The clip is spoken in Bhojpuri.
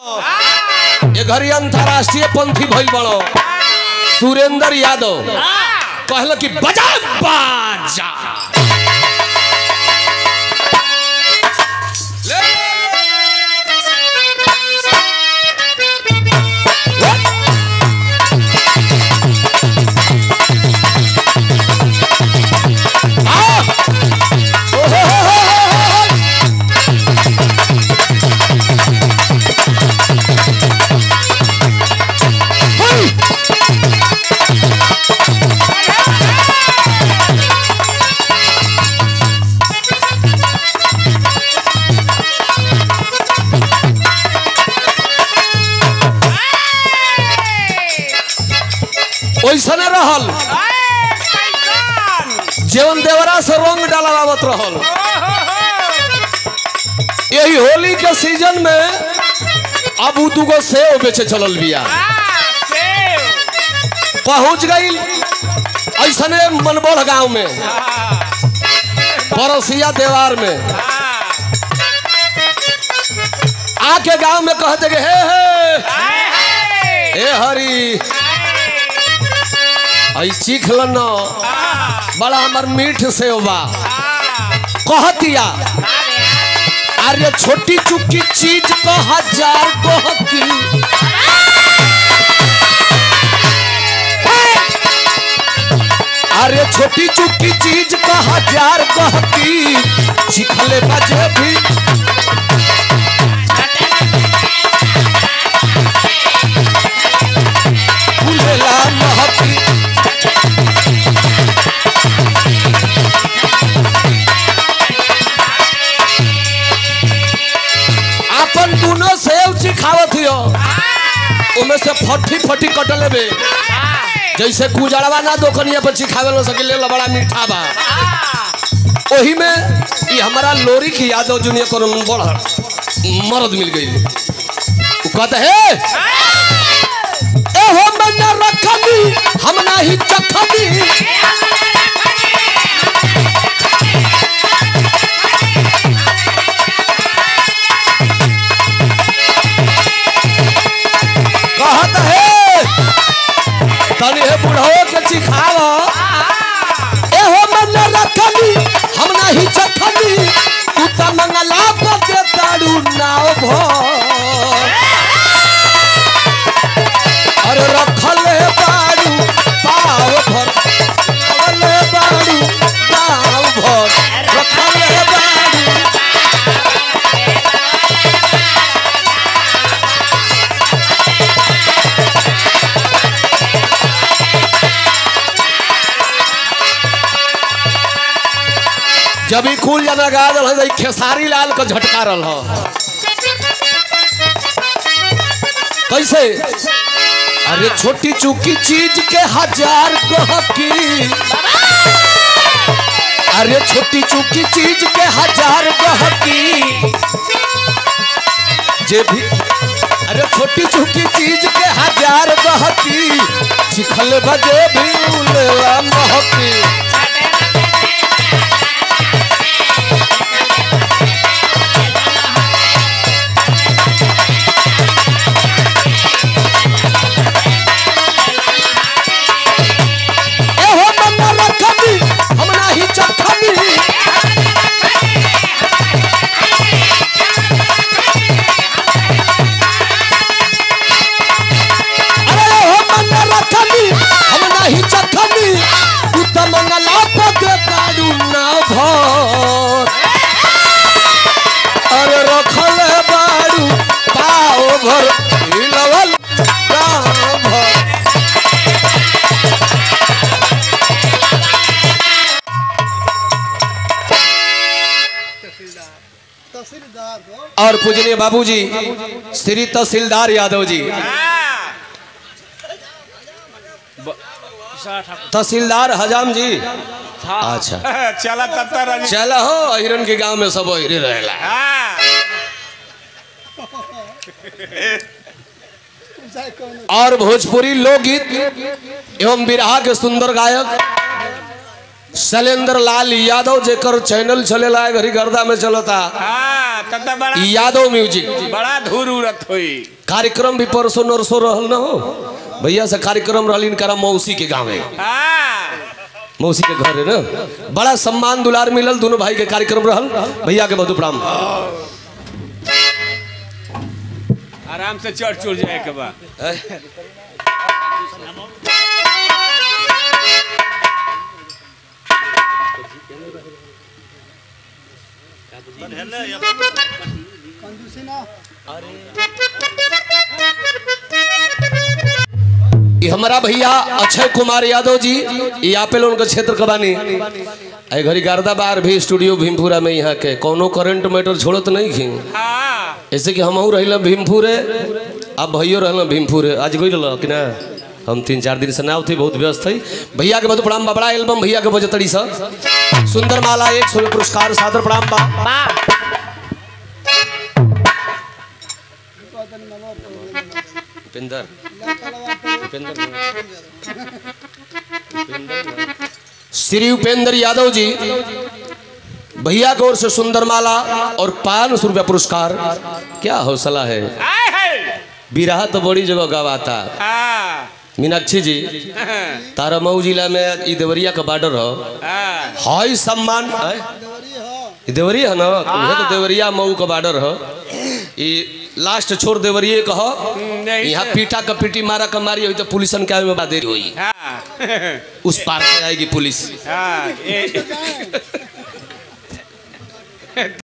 ये घरी अंतरराष्ट्रीय पंथी भइल बड़ो सुरेंद्र यादव कहल कि बजा बाजा आ! ओहो हो हो हो हो! Hey! ओइसने रहल जीवन देवरा से रंग डालावत रहल यही होली के सीजन में अब उ दुगो सेव बेचे चलल बिया पहुंच गई ऐसने मनबोड़ गांव में पड़ोसिया देवार में आके गांव में कहते कि हे हे हे हरी ऐ चीख लन बड़ा हमर मीठ सेव बा कहतिया अरे छोटी चुकी चीज को हजार कहती अरे छोटी चुकी चीज को हजार कहती चिखले बजे भी फूलेला महती अपन दोनों सेव चिखावत हियो उमे से फटी फटी कट लेबे जैसे कुजड़वा ना दोकनिया पर चिखावे लो सके ले बड़ा मीठा बा ओही में ई हमारा लोरी की यादव जूनियर को बड़ मर्द मिल गई उ कहते हे ए हो मैं ना रखनी हम ना ही चखनी कहत हे तनी हे बुढ़ो के चिखाव ए हो मन रखनी हम नाही चखनी तू त मंगला को दे ताड़ू नाव भर अरे रखले बाड़ू पाव भर रखले बाड़ू पाव भर रखले बाड़ू जब ही खुल जाना गा दल है खेसारी लाल को झटका रल हो कैसे अरे छोटी चुकी चीज के हजार गहकी अरे छोटी चुकी चीज के हजार गहकी जे भी अरे छोटी चुकी चीज के हजार गहकी चिखल बजे भी उलेला महकी एहो मन्ना रखनी हम नाही चखनी अरे एहो मन्ना रखनी हम नाही चखनी तू त मंगला पते काडू ना भर अरे रखले बाड़ू पाओ भर हिलवल गाँव भर और पूजनीय बाबूजी श्री तहसीलदार यादव जी तहसीलदार हजाम जी अच्छा चला तब तक चला हो हिरन के गांव में सब हिरे रहेला और भोजपुरी लोकगीत एवं बिरहा के सुंदर गायक शैलेंद्र लाल यादव जेकर चैनल चलेला है घरी गर्दा में चलता हाँ तब तो बड़ा यादव म्यूजिक बड़ा धूर उड़त हुई कार्यक्रम भी परसों नरसों रहल न हो भैया से कार्यक्रम रहल इनका मौसी के गाँव हाँ मौसी के घर है ना बड़ा सम्मान दुलार मिलल दोनों भाई के कार्यक्रम रहल भैया के बहुत प्रणाम आराम से चढ़ चुड़ जाए के बा ये हमारा भैया अक्षय कुमार यादव जी ये आपेल उनका क्षेत्र का बानी आई घड़ी गारदा बार भी स्टूडियो भीमपुरा में यहाँ के कोनो करंट मैटर छोड़त नहीं खी हाँ ऐसे कि हमहू रहिल भीमपुरे अब भैयो रहल भीमपुरे आज गई रह कि ना हम तीन चार दिन से ना थे बहुत व्यस्त थी भैया के बहुत प्रणाम बा बड़ा एल्बम भैया के बजतड़ी सा सुंदर माला एक सौ पुरस्कार सादर प्रणाम बा उपेंद्र श्री उपेंद्र यादव जी भैया की ओर से सुंदर माला और पाँच सौ रुपया पुरस्कार क्या हौसला है आए है बिरहा तो बड़ी जगह गवाता हाँ मीनाक्षी जी तारा मऊ जिला में ई देवरिया का बॉर्डर हो हाँ हाई सम्मान है? ई देवरिया है ना उहे तो देवरिया मऊ का बॉर्डर हो ई लास्ट छोड़ देवरिया का हो नहीं यहाँ पीटा का पीटी मारा का मारी हुई तो पुलिसन के आवे में बादेरी हुई हाँ उस पार से आएगी पुलिस हाँ ये